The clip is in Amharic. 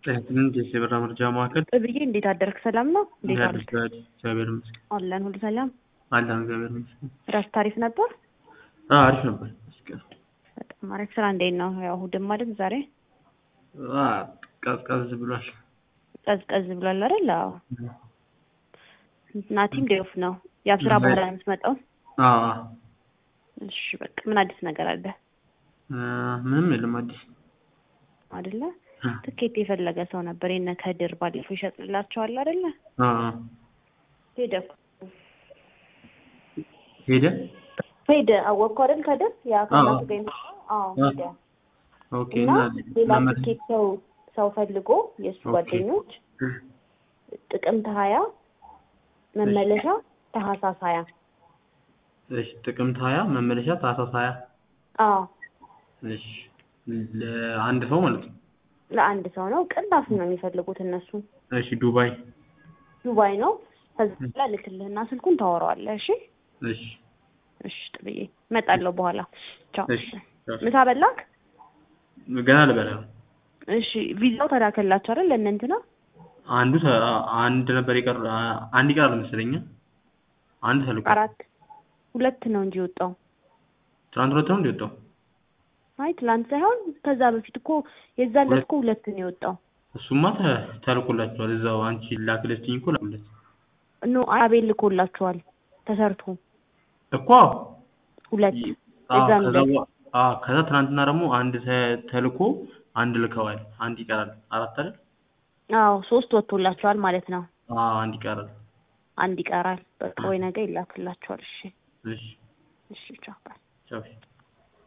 ጤናችንን የብራ መርጃ ማዕከል ብዬ እንዴት አደርክ? ሰላም ነው? እንዴት እንዴት አልክ? አደርክ? እግዚአብሔር ይመስገን አለን ሁሉ ሰላም። አለን እግዚአብሔር ይመስገን። እረፍት አሪፍ ነበር? አዎ አሪፍ ነበር ይመስገን። በጣም አሪፍ። ስራ እንዴት ነው? ያው እሑድም አይደል ዛሬ? አዎ ቀዝቀዝ ብሏል። ቀዝቀዝ ብሏል አይደል? አዎ። ናቲም ዴፍ ነው። ያው ስራ በኋላ ነው የምትመጣው? አዎ አዎ። እሺ በቃ ምን አዲስ ነገር አለ? እ ምንም የለም አዲስ አይደለ? ትኬት የፈለገ ሰው ነበር የነ ከድር ባለፈው ይሸጥላቸዋል አይደለ? አዎ ሄደ እኮ። ሄደ። ሄደ አወቅኩ አይደል? ከድር ያ ከእናቱ ጋር የመጣው? አዎ ሄደ። ኦኬ እና እና ሌላ መመለስ- ትኬት ሰው ሰው ፈልጎ የእሱ ኦኬ። ጓደኞች ጥቅምት ሀያ መመለሻ ታህሳስ ሀያ እሺ ጥቅምት ሀያ መመለሻ ታህሳስ ሀያ አዎ እሺ ለአንድ ሰው ማለት ነው። ለአንድ ሰው ነው። ቅናሽ ነው የሚፈልጉት እነሱ። እሺ ዱባይ ዱባይ ነው። ከዛ በኋላ ልክልህና ስልኩን ታወራዋለህ። እሺ እሺ እሺ ጥብዬ እመጣለሁ በኋላ። ቻው። እሺ ቻው። ምሳ በላክ? ገና ልበላ ነው። እሺ ቪዛው ተላከላቸው አይደል? ለእነ እንትና አንዱ ተ- አንድ ነበር የቀረ አንድ ይቀራል መሰለኝ። አንድ ተልኮ አራት ሁለት ነው እንጂ የወጣው። ትናንት ሁለት ነው እንደወጣው አይ ትላንት ሳይሆን ከዛ በፊት እኮ የዛን ዕለት እኮ ሁለት ነው የወጣው። እሱማ ተ- ተልኮላችኋል። እዛው አንቺ ላክለችኝ እኮ ላኩለት ኖ አቤል ልኮላቸዋል ተሰርቶ እኮ ሁለት አዎ፣ የዛን ከዛ ዕለት በ- አዎ፣ ከዛ ትናንትና ደግሞ አንድ ተ- ተልኮ አንድ ልከዋል። አንድ ይቀራል። አራት አይደል? አዎ ሶስት ወጥቶላቸዋል ማለት ነው። አዎ አንድ ይቀራል። አንድ ይቀራል። በቃ ወይ ነገ ይላክላቸዋል። እሺ እሺ እሺ ቻው። ቻው።